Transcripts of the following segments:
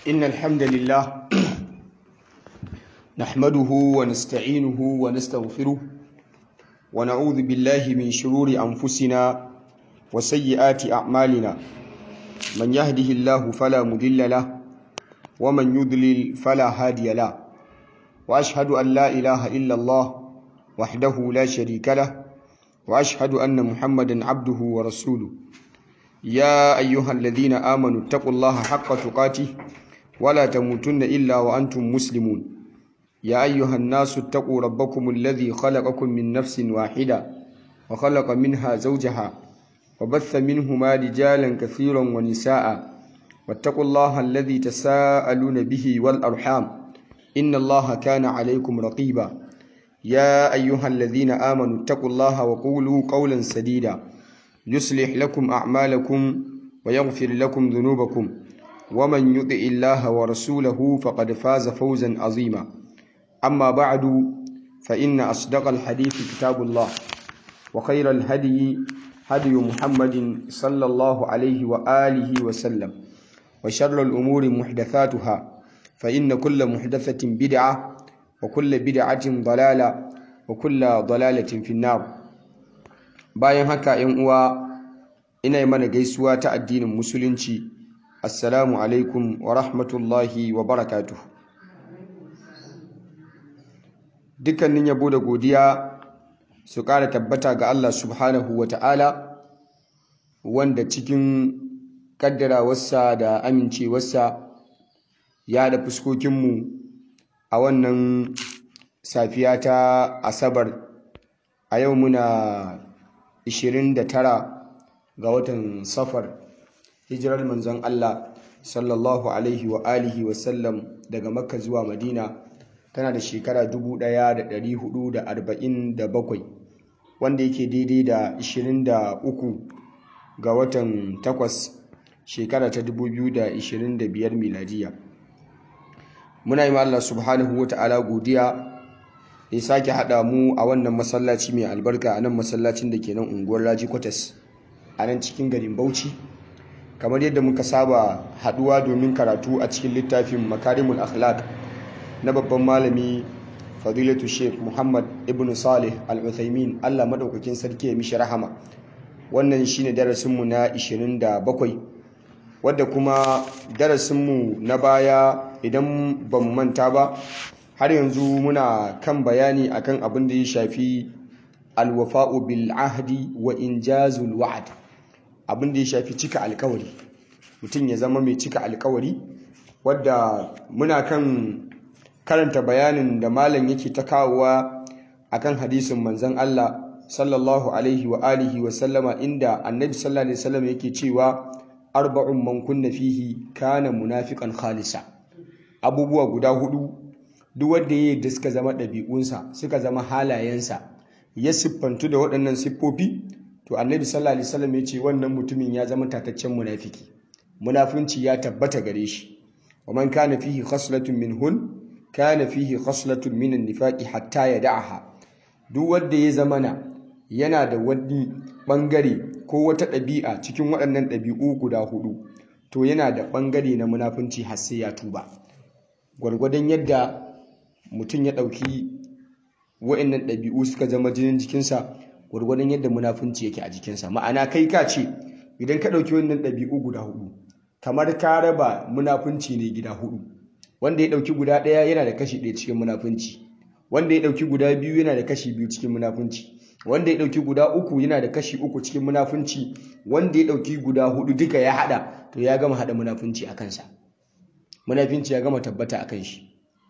إن الحمد لله نحمده ونستعينه ونستغفره ونعوذ بالله من شرور أنفسنا وسيئات أعمالنا من يهده الله فلا مضل له ومن يضلل فلا هادي له وأشهد أن لا إله إلا الله وحده لا شريك له وأشهد أن محمدا عبده ورسوله يا أيها الذين آمنوا اتقوا الله حق تقاته ولا تموتن إلا وأنتم مسلمون يا أيها الناس اتقوا ربكم الذي خلقكم من نفس واحدة وخلق منها زوجها وبث منهما رجالا كثيرا ونساء واتقوا الله الذي تساءلون به والأرحام إن الله كان عليكم رقيبا يا أيها الذين آمنوا اتقوا الله وقولوا قولا سديدا يصلح لكم أعمالكم ويغفر لكم ذنوبكم ومن يطع الله ورسوله فقد فاز فوزا عظيما أما بعد فإن أصدق الحديث كتاب الله وخير الهدي هدي محمد صلى الله عليه وآله وسلم وشر الأمور محدثاتها فإن كل محدثة بدعة وكل بدعة ضلالة وكل ضلالة في النار bayan haka ‘yan uwa ina yi mana gaisuwa ta addinin musulunci assalamu alaikum wa rahmatullahi wa barakatuh dukkanin yabo da godiya su ƙara tabbata ga Allah subhanahu wa ta'ala wanda cikin ƙaddarawarsa da amincewarsa ya da fuskokinmu a wannan safiya ta asabar a yau muna 29 ga watan safar hijirar manzon Allah sallallahu alaihi wa alihi wa sallam daga makka zuwa madina tana da shekara 1447 wanda yake daidai da 23 ga watan 8 shekara ta 2025 miladiya muna yi Allah subhanahu wa ta'ala godiya ya sake haɗa mu a wannan masallaci mai albarka a nan masallacin da ke nan unguwar raji kwatas a nan cikin garin bauchi kamar yadda muka saba haɗuwa domin karatu a cikin littafin makarimul akhlaq na babban malami fadilatu sheikh muhammad ibn salih al-uthaymin allah maɗaukakin sarki ya mishi rahama wannan shine darasinmu na 27 wadda kuma darasinmu na baya idan ba mu manta ba har yanzu muna kan bayani akan abin da ya shafi alwafa'u bil ahdi wa injazul wa'd abin da ya shafi cika alkawari mutum ya zama mai cika alkawari wadda muna kan karanta bayanin da malam yake ta kawowa akan hadisin manzon Allah sallallahu alaihi wa alihi wa sallama inda annabi sallallahu alaihi wasallam yake cewa arba'un man kunna fihi kana munafiqan khalisa abubuwa guda hudu duk wanda ya da suka zama ɗabi'unsa suka zama halayensa ya siffantu da waɗannan siffofi to annabi sallallahu alaihi wasallam ya ce wannan mutumin ya zama tataccen munafiki munafunci ya tabbata gare shi wa man kana fihi khaslatun minhun kana fihi khaslatun min an-nifaqi hatta yad'aha duk wanda ya zamana yana da wani bangare ko wata ɗabi'a cikin waɗannan ɗabi'u guda hudu to yana da bangare na munafunci har sai ya tuba gwargwadon yadda mutum ya ɗauki wa'annan ɗabi'u suka zama jinin jikinsa gwargwadon yadda munafunci yake a jikinsa ma'ana kai ka ce idan ka ɗauki wannan ɗabi'u guda hudu kamar ka raba munafunci ne gida hudu wanda ya ɗauki guda ɗaya yana da kashi ɗaya cikin munafunci wanda ya ɗauki guda biyu yana da kashi biyu cikin munafunci wanda ya ɗauki guda uku yana da kashi uku cikin munafunci wanda ya ɗauki guda hudu duka ya haɗa to ya gama haɗa munafunci a kansa munafunci ya gama tabbata a kan shi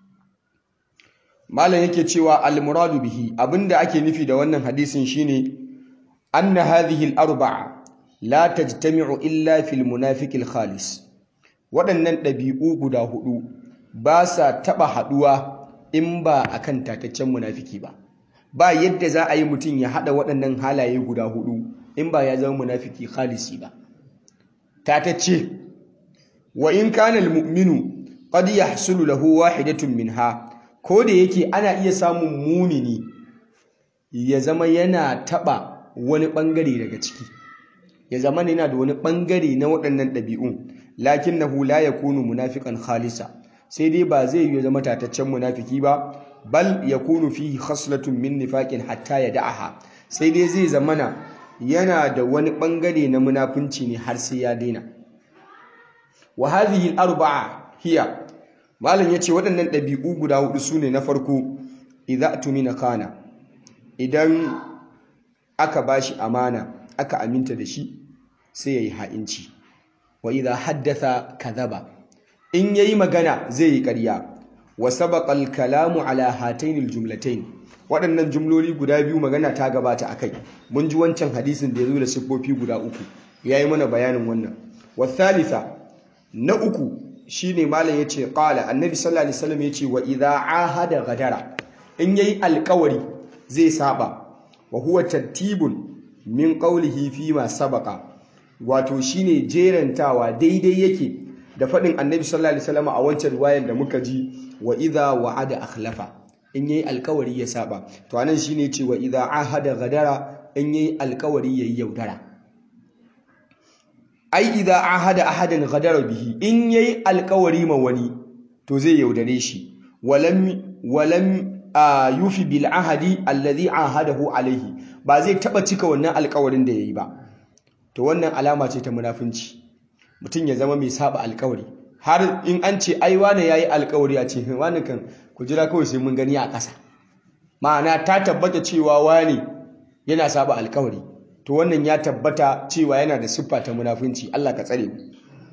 malam yake cewa al-muradu bihi abinda ake nufi da wannan hadisin shine anna hadhihi al-arba'a la tajtami'u illa fil munafiqil khalis waɗannan ɗabi'u guda hudu ba sa taɓa haɗuwa in ba akan tataccen munafiki ba ba yadda za a yi mutum ya haɗa waɗannan halaye guda hudu in ba ya zama munafiki khalisi ba tatacce wa in kana al-mu'minu qad yahsulu lahu wahidatun minha ko da yake ana iya samun mumini ya zama yana taba wani bangare daga ciki ya zama yana da wani bangare na waɗannan ɗabi'un lakinnahu la yakunu munafiqan khalisa sai dai ba zai yi zama tataccen munafiki ba bal yakunu fihi khaslatun min nifaqin hatta yada'aha sai dai zai zamana yana da wani bangare na munafunci ne har sai ya daina wa hadhihi al-arba'a hiya malam yace waɗannan ɗabi'u guda hudu sune na farko idza tumina kana idan aka bashi amana aka aminta da shi sai yayi ha'inci wa idza haddatha kadhaba in yayi magana zai yi ƙarya wa sabaqa al-kalamu ala hatayn al-jumlatayn waɗannan jumloli guda biyu magana ta gabata akai mun ji wancan hadisin da yazo da siffofi guda uku yayi mana bayanin wannan wa thalitha na uku shine malam yace qala annabi sallallahu alaihi wasallam yace wa idza ahada gadara in yayi alƙawari zai saba wa huwa tartibun min qawlihi fi ma sabaqa wato shine jerantawa daidai yake da faɗin annabi sallallahu alaihi wasallam a wancan riwayar da muka ji wa idza wa'ada akhlafa in yayi alkawari ya saba to anan shine ce wa idza ahada gadara in yayi alkawari yayi yaudara ai idza ahada ahadan gadara bihi in yayi alkawari ma wani to zai yaudare shi walam walam yufi bil ahadi alladhi ahadahu alaihi ba zai taba cika wannan alkawarin da yayi ba to wannan alama ce ta munafunci mutum ya zama mai saba alkawari har in an ce ai wane yayi alkawari a ce wani kan ku jira kawai sai mun gani a ƙasa ma'ana ta tabbata cewa wani yana saba alkawari to wannan ya tabbata cewa yana da siffa ta munafunci Allah ka tsare mu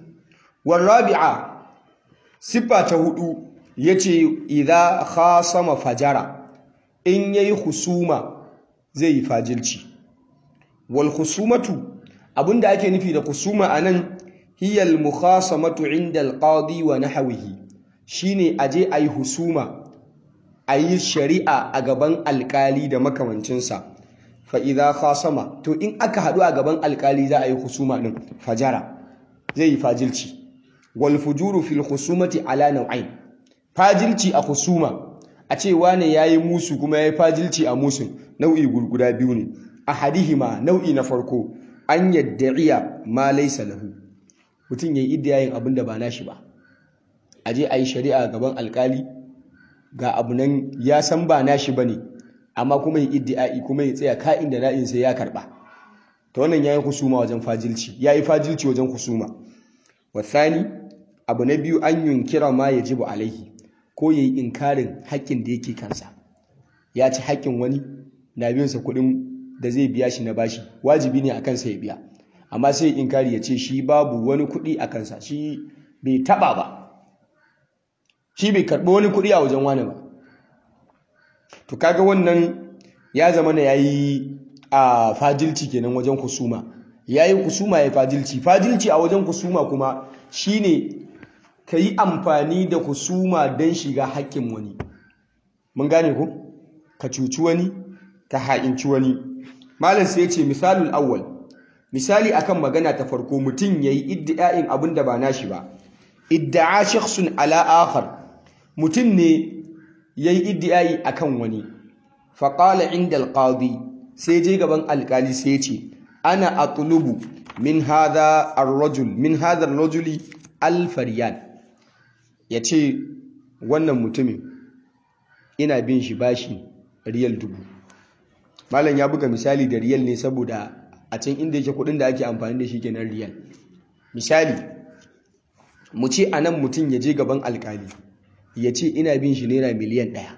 warabi'a siffa ta hudu yace idza khasama fajara in yayi husuma zai yi fajilci wal husumatu abinda ake nufi da husuma anan hiya al mukhasamatu inda al qadi wa nahwihi shine aje ayi husuma ayi shari'a a gaban alkali da makamancinsa fa idza khasama to in aka hadu a gaban alkali za a yi husuma din fajara zai yi fajilci wal fujuru fil husumati ala naw'ain fajilci a husuma a ce wane yayi musu kuma yayi fajilci a musun nau'i guda biyu ne ahadihima nau'i na farko an yadda'iya ma laysa lahu mutum yayi iddiyayin abin da ba nashi ba aje ayi shari'a gaban alkali ga abu nan ya san ba nashi bane amma kuma yi iddi'ai kuma ya tsaya ka'in da na'in sai ya karba to wannan yayi husuma wajen fajilci yayi fajilci wajen husuma wasani abu na biyu an yunkira ma yajibu alaihi ko yayi inkarin haƙƙin da yake kansa ya ci haƙƙin wani na biyan sa kuɗin da zai biya shi na bashi wajibi ne a kansa ya biya amma sai inkari ya ce shi babu wani kuɗi a kansa shi bai taɓa ba shi bai karɓi wani kuɗi a wajen wani ba to kaga wannan ya zama na yayi a fajilci kenan wajen kusuma yayi kusuma ya fajilci fajilci a wajen kusuma kuma shine yi amfani da kusuma don shiga haƙƙin wani mun gane ku ka cuci wani ka ha'inci wani malam sai ya ce misalul awwal misali akan magana ta farko mutum yayi iddi'a'in abin da ba nashi ba idda'a shakhsun ala akhar mutum ne yayi iddi'ai akan wani faqala inda alqadi sai je gaban alkali sai ce ana atlubu min hadha ar-rajul min hadha ar-rajuli alf riyal yace wannan mutumin ina bin shi bashi riyal dubu malam ya buga misali da riyal ne saboda a can inda yake kudin da ake amfani da shi kenan riyal misali mu ce anan mutum ya je gaban alkali ya ce ina bin shi naira miliyan ɗaya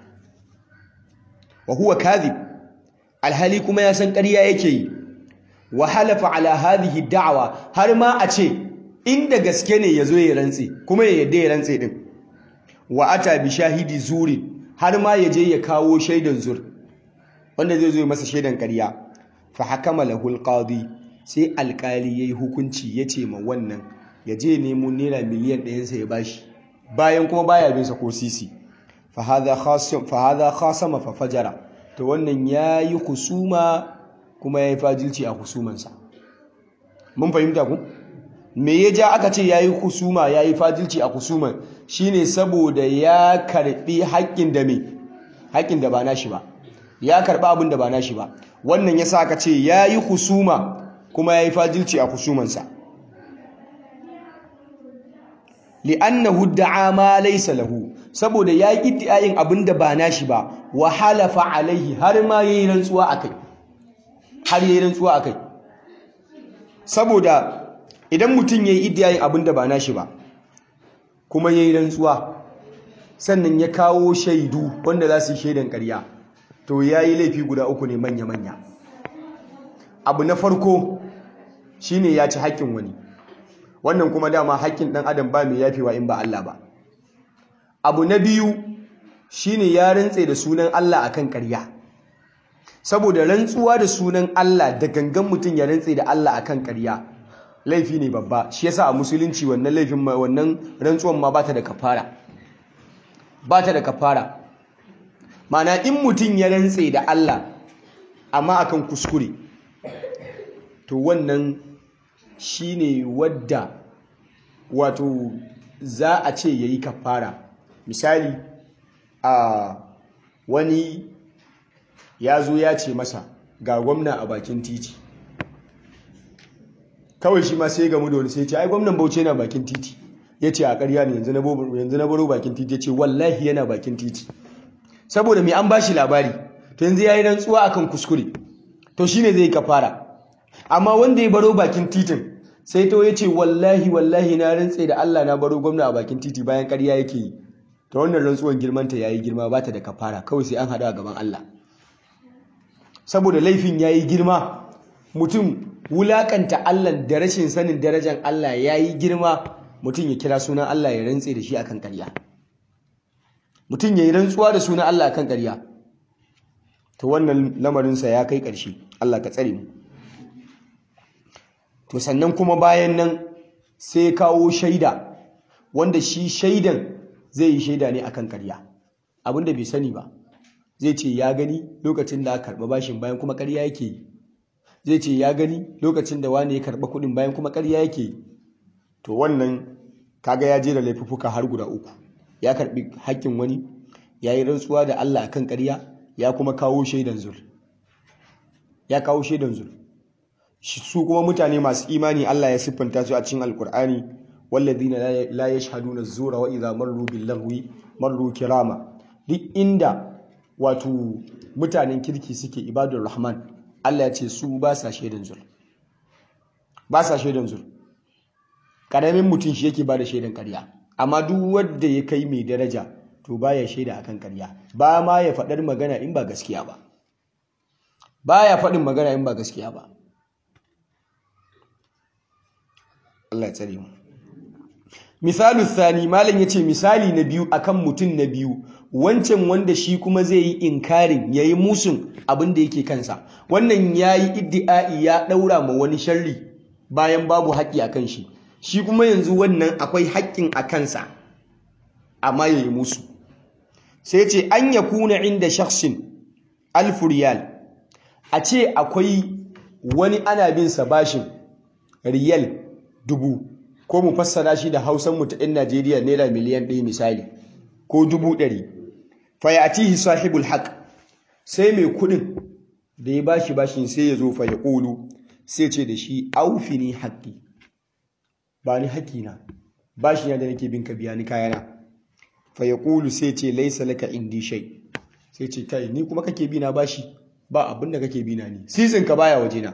wa huwa kadhib alhali kuma ya san ƙarya yake yi wa halafa ala hadhihi da'wa har ma a ce inda gaske ne yazo ya rantse kuma ya yadda ya rantse din wa ata bi shahidi zuri har ma ya je ya kawo shaidan zur wanda zai zo ya masa shaidan ƙarya fa hakama lahu alqadi sai alkali yayi hukunci yace ma wannan ya je nemo naira miliyan ɗayansa ya bashi bayan kuma baya bin sa ko sisi fa hadha khasim fa hadha khasama fa fajara to wannan yayi husuma kuma yayi fajilci a husumansa mun fahimta ku me ya ja aka ce yayi husuma yayi fajilci a husuman shine saboda ya karbi haƙƙin da me haƙƙin da ba nashi ba ya karba abin da ba nashi ba wannan yasa aka ce yayi husuma kuma yayi fajilci a husumansa li'annahu da'a ma laysa lahu saboda ya yi iddiayin abinda ba nashi ba wa halafa alaihi har ma yayi rantsuwa akai har yayi rantsuwa akai saboda idan mutum yayi iddiayin abinda ba nashi ba kuma yayi rantsuwa sannan ya kawo shaidu wanda za su yi shaidan ƙarya to yayi laifi guda uku ne manya manya abu na farko shine ya ci haƙƙin wani wannan kuma dama haƙƙin ɗan adam ba mai yafewa in ba Allah ba abu na biyu shine ya rantse da sunan Allah akan ƙarya saboda rantsuwa da sunan Allah da gangan mutum ya rantse da Allah akan ƙarya laifi ne babba shi yasa a musulunci wannan laifin wannan rantsuwan ma bata da kafara bata da kafara ma'ana in mutum ya rantse da Allah amma akan kuskure to wannan shine wadda wato za a ce yayi kafara misali a wani ya zo ya ce masa ga gwamna a bakin titi kawai shi ma sai gamu da wani sai ce ai gwamnan bauchi yana bakin titi ya ce a ƙarya ne yanzu na baro bakin titi ya ce wallahi yana bakin titi saboda mai an bashi labari to yanzu ya yi rantsuwa akan kuskure to shine zai kafara amma wanda ya baro bakin titin sai to ya ce wallahi wallahi na rantse da Allah na baro gwamna a bakin titi bayan ƙarya yake yi ta wannan rantsuwan girmanta ya yi girma ba ta da kafara kawai sai an haɗu a gaban Allah saboda laifin ya yi girma mutum wulaƙanta Allah da rashin sanin darajar Allah ya yi girma mutum ya kira sunan Allah ya rantse da shi akan ƙarya mutum ya yi rantsuwa da sunan Allah akan ƙarya to wannan lamarinsa ya kai ƙarshe Allah ka tsare mu to sannan kuma bayan nan sai kawo shaida wanda shi shaidan zai yi shaida ne akan karya abinda bai sani ba zai ce ya gani lokacin da aka karɓa bashin bayan kuma karya yake yi zai ce ya gani lokacin da wani ya karɓa kuɗin bayan kuma karya yake yi to wannan kaga ya jera laifuffuka har guda uku ya karɓi haƙƙin wani ya yi rantsuwa da Allah akan karya ya kuma kawo shaidan zur ya kawo shaidan zur su kuma mutane masu imani Allah ya siffanta su a cikin alkur'ani walladina la yashhaduna az-zura wa idha marru bil lahwi marru kirama duk inda wato mutanen kirki suke ibadur rahman Allah ya ce su ba sa shaidan zur ba sa shaidan zur karamin mutum shi yake bada shaidan ƙarya amma duk wanda ya kai mai daraja to baya shaida akan ƙarya ba ma ya faɗar magana in ba gaskiya ba baya faɗin magana in ba gaskiya ba Allah ya tsare mu misalu thani malam yace misali na biyu akan mutum na biyu wancan wanda shi kuma zai yi inkarin yayi musun abin da yake kansa wannan yayi iddi'ai ya daura ma wani sharri bayan babu haƙi akan shi shi kuma yanzu wannan akwai haƙƙin a kansa amma yayi musu sai ce an yakuna inda shakhsin alfu riyal a ce akwai wani ana bin sa bashin riyal dubu ko mu fassara shi da hausan mu ta ɗin Najeriya naira miliyan ɗaya misali ko dubu ɗari fayatihi sahibul haq sai mai kuɗin da ya bashi bashin sai ya zo fa ya ƙulu sai ce da shi aufini haƙƙi ba ni haƙƙina bashi na da nake bin ka biya ni kayana fa ya ƙulu sai ce laisa laka indi shay sai ce kai ni kuma kake bi na bashi ba abin da kake bi na ni sisin ka baya wajena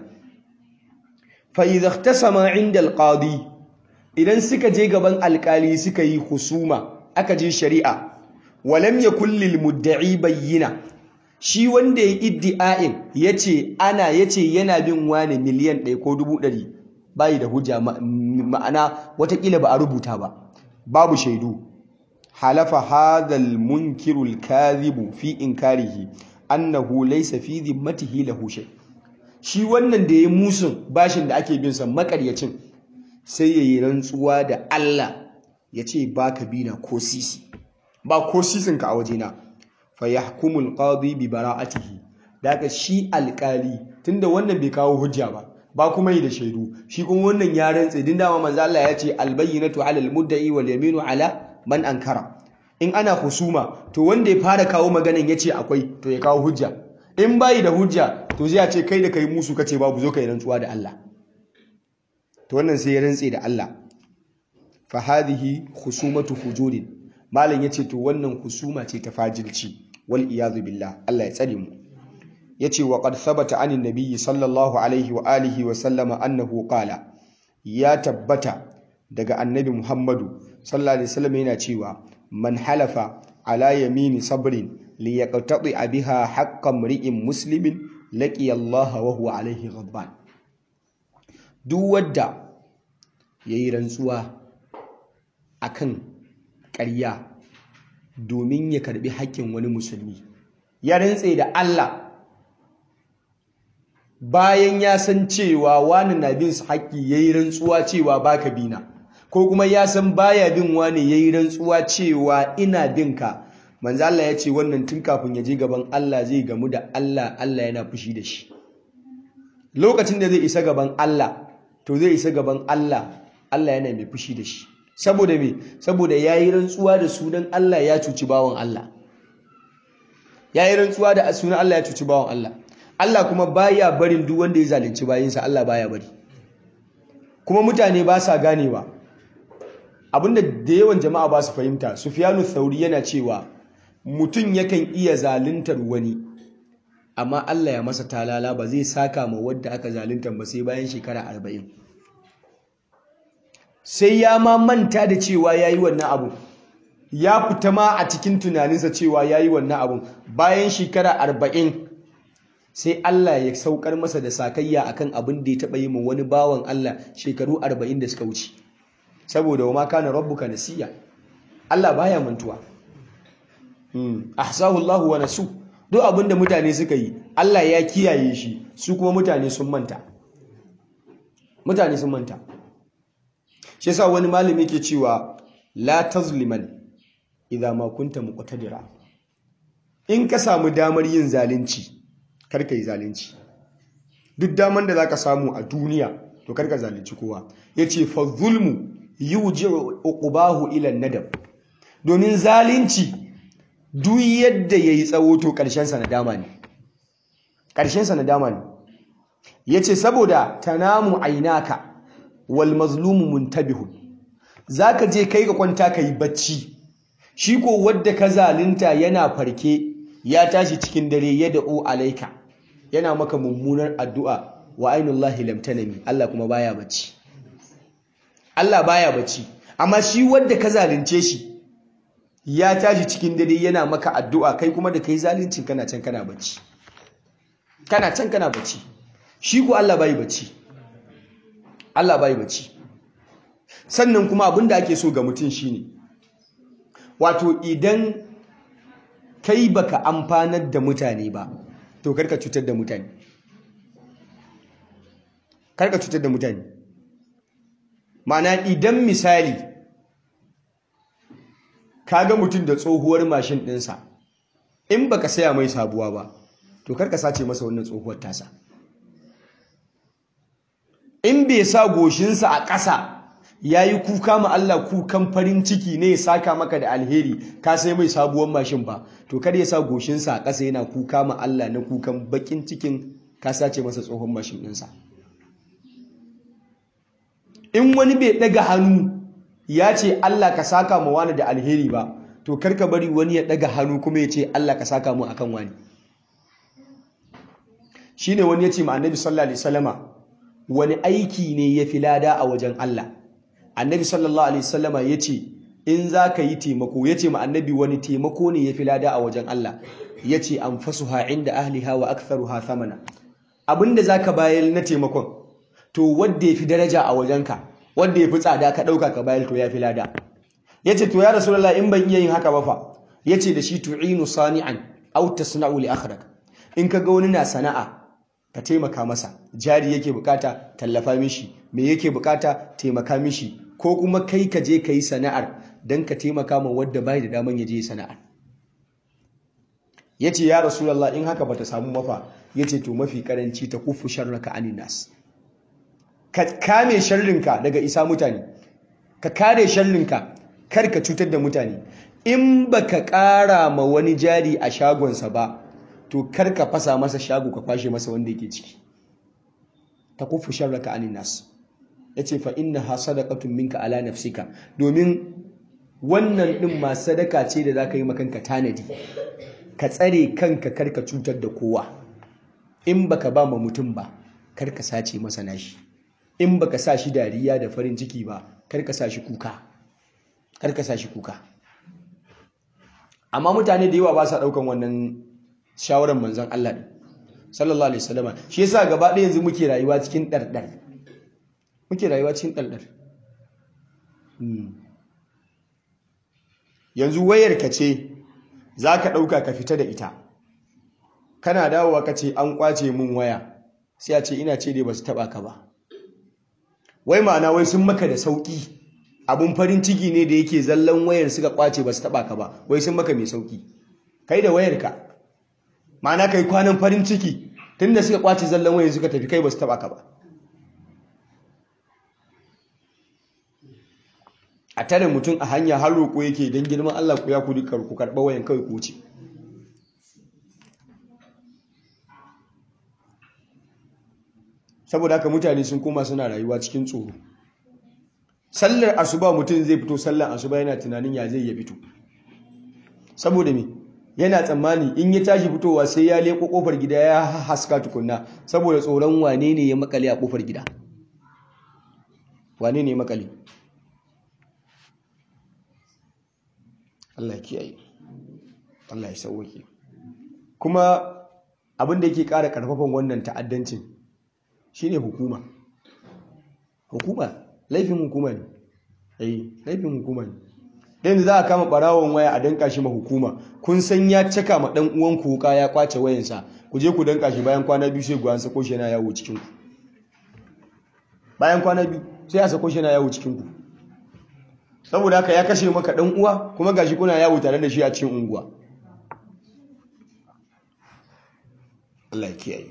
fa idza ihtasama inda alqadi idan suka je gaban alkali suka yi husuma aka je shari'a walam yakul lil mudda'i bayyina shi wanda ya iddi'ain yace ana yace yana bin wani miliyan 1 ko 100 bai da hujja ma'ana watakila ba a rubuta ba babu shaidu halafa hadhal munkirul kadhibu fi inkarihi annahu laysa fi dhimmatihi lahu shay shi wannan da ya musun bashin da ake bin sa makaryacin sai yayi rantsuwa da Allah ya ce baka bina ko sisi ba ko sisin ka a wajena fa yahkumul qadi bi bara'atihi daga shi alkali tunda wannan bai kawo hujja ba ba kuma yi da shaidu shi kuma wannan ya rantse din dama manzo Allah ya ce albayyinatu alal mudda'i wal yaminu ala man ankara in ana husuma to wanda ya fara kawo maganan yace akwai to ya kawo hujja in bayi da hujja to zai ce kai da kai musu kace babu zo kai rantsuwa da Allah to wannan sai ya rantse da Allah fa hadhihi khusumatu fujurin malam yace to wannan husuma ce ta fajirci wal iyadu billah Allah ya tsare mu yace wa qad thabata anin nabiyyi sallallahu alaihi wa alihi wa sallama annahu qala ya tabbata daga annabi Muhammadu sallallahu alaihi wasallam yana cewa man halafa ala yamini sabrin li yaqtati biha haqqan mri'in muslimin laqiya Allah wa huwa alaihi ghadban duk wanda yayi rantsuwa akan ƙarya domin ya karbi haƙƙin wani musulmi ya rantse da Allah bayan ya san cewa wani na bin su haƙƙi yayi rantsuwa cewa baka bina ko kuma ya san baya bin wani yayi rantsuwa cewa ina bin ka manzo Allah ya ce wannan tun kafin ya je gaban Allah zai gamu da Allah Allah yana fushi da shi lokacin da zai isa gaban Allah to zai isa gaban Allah Allah yana mai fushi da shi saboda me saboda yayi rantsuwa da sunan Allah ya cuci bawan Allah yayi rantsuwa da sunan Allah ya cuci bawan Allah Allah kuma baya barin duk wanda ya zalunci bayinsa Allah baya bari kuma mutane ba sa ganewa abinda da yawan jama'a ba su fahimta Sufyanu Thauri yana cewa mutum yakan iya zaluntar wani amma Allah ya masa talala ba zai saka ma wadda aka zalunta ba sai bayan shekara arba'in. sai ya ma manta da cewa yayi wannan abu ya fita ma a cikin tunaninsa cewa yayi wannan abu bayan shekara arba'in. sai Allah ya saukar masa da sakayya akan abin da ya taɓa yi ma wani bawan Allah shekaru arba'in da suka wuce saboda wa ma kana rabbuka nasiya Allah baya mantuwa hmm. ahsahu Allah wa nasu duk abin da mutane suka yi Allah ya kiyaye shi su kuma mutane sun manta mutane sun manta shi yasa wani malami ke cewa la tazliman idza ma kunta muqtadira in ka samu damar yin zalunci karka yi zalunci duk daman da zaka samu a duniya to karka zalunci kowa yace fa zulmu yuji'u uqbahu ila nadab domin zalunci duk yadda yayi tsawo to karshen sa nadama ne karshen sa nadama ne yace saboda tanamu ainaka wal mazlumu muntabihun zaka je kai ka kwanta kai bacci shi ko wadda ka zalunta yana farke ya tashi cikin dare ya da'u alaika yana maka mummunar addu'a wa ainullahi lam tanami Allah kuma baya bacci Allah baya bacci amma shi wanda ka zalunce shi ya tashi cikin dare yana maka addu'a kai kuma da kai zaluncin kana can kana bacci kana can kana bacci shi ko Allah bai bacci Allah bai bacci sannan kuma abinda ake so ga mutum shine wato idan kai baka amfanar da mutane ba to karka cutar da mutane karka cutar da mutane ma'ana idan misali kaga mutum da tsohuwar mashin ɗinsa in baka saya mai sabuwa ba to karka sace masa wannan tsohuwar tasa in bai sa goshinsa a ƙasa ya yi kuka ma Allah kukan farin ciki ne ya saka maka da alheri ka sai mai sabuwar mashin ba to kar ya sa goshinsa a ƙasa yana kuka ma Allah na kukan bakin cikin ka sace masa tsohon mashin ɗinsa in wani bai ɗaga hannu ya ce Allah ka saka ma wani da alheri ba to kar ka bari wani ya ɗaga hannu kuma ya ce Allah ka saka mu akan wani shine wani ya ce ma annabi sallallahu alaihi wasallama wani aiki ne ya fi lada a wajen Allah annabi sallallahu alaihi wasallama ya ce in za ka yi taimako ya ce ma annabi wani taimako ne ya fi lada a wajen Allah ya ce an fasuha inda ahliha wa aktharuha thamana abinda za ka bayar na taimakon to wadda ya fi daraja a wajenka wadda ya fi tsada ka ɗauka ka bayar to ya fi lada ya ce to ya rasulallah in ban iya yin haka ba fa ya ce da shi tu'inu sani'an aw tasna'u li akhrak in ka ga wani na sana'a ka taimaka masa jari yake bukata tallafa mishi me yake bukata taimaka mishi ko kuma kai ka je ka yi sana'ar don ka taimaka ma wadda bai da daman ya je sana'ar ya ce ya rasulallah in haka bata samu mafa ya ce to mafi karanci ta kufu sharraka anin nas ka kame sharrinka daga isa mutane ka kare sharrinka kar ka cutar da mutane in baka kara ma wani jari a shagonsa ba to kar ka fasa masa shago ka kwashe masa wanda yake ciki ta kufu sharraka anin nas yace fa innaha sadaqatun minka ala nafsika domin wannan din ma sadaka ce da zaka yi makanka tanadi ka tsare kanka karka cutar da kowa in baka ba ma mutum ba karka sace masa nashi in baka sa shi dariya da farin ciki ba karka sa shi kuka karka sa shi kuka amma mutane da yawa ba sa daukan wannan shawarar manzon Allah din sallallahu alaihi wasallam shi yasa gaba ɗaya yanzu muke rayuwa cikin ɗarɗar muke rayuwa cikin ɗarɗar yanzu wayar ka ce za ka ɗauka ka fita da ita kana dawowa ka ce an ƙwace mun waya sai a ce ina ce dai ba su taɓa ka ba wai ma'ana wai sun maka da sauƙi abun farin ciki ne da yake zallan wayar suka ƙwace ba su taɓa ka ba wai sun maka mai sauƙi kai da wayarka ma'ana kai kwanan farin ciki tunda suka ƙwace zallan wayar suka tafi kai ba su taɓa ka ba a tare mutum a hanya har roƙo yake don girman Allah ku ya ku duka ku karɓa wayan kawai ku wuce saboda haka mutane sun koma suna rayuwa cikin tsoro sallar asuba mutum zai fito sallar asuba yana tunanin ya zai ya fito saboda me yana tsammani in ya tashi fitowa sai ya leko kofar gida ya haska tukunna saboda tsoron wane ne ya makale a kofar gida wane ne ya makale Allah ya kiyaye Allah ya sauwake kuma abin da yake ƙara ƙarfafan wannan ta'addancin shine hukuma hukuma laifin hukuma ne eh laifin hukuma ne yanzu za a kama barawon waya a danka shi ma hukuma kun san ya caka ma dan uwan ku wuka ya kwace wayansa ku je ku danka shi bayan kwana biyu sai ku an sako shi yana yawo cikin ku bayan kwana biyu sai a sako shi yana yawo cikin ku saboda haka ya kashe maka dan uwa kuma gashi kuna yawo tare da shi a cikin unguwa Allah ya kiyaye